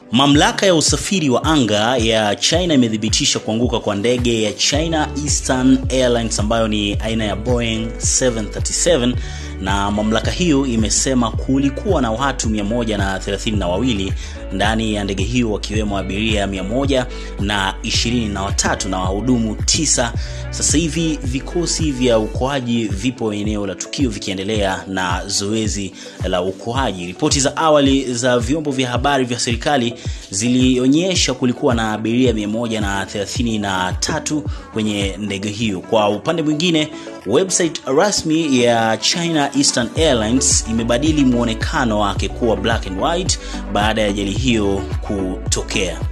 Mamlaka ya usafiri wa anga ya China imethibitisha kuanguka kwa ndege ya China Eastern Airlines ambayo ni aina ya Boeing 737 na mamlaka hiyo imesema kulikuwa na watu 132 ndani ya ndege hiyo wakiwemo abiria 123 na wahudumu tisa. Sasa hivi vikosi vya uokoaji vipo eneo la tukio vikiendelea na zoezi la uokoaji. Ripoti za awali za vyombo vya habari vya serikali zilionyesha kulikuwa na abiria 133 kwenye ndege hiyo. Kwa upande mwingine, website rasmi ya China Eastern Airlines imebadili mwonekano wake kuwa black and white baada ya ajali hiyo kutokea.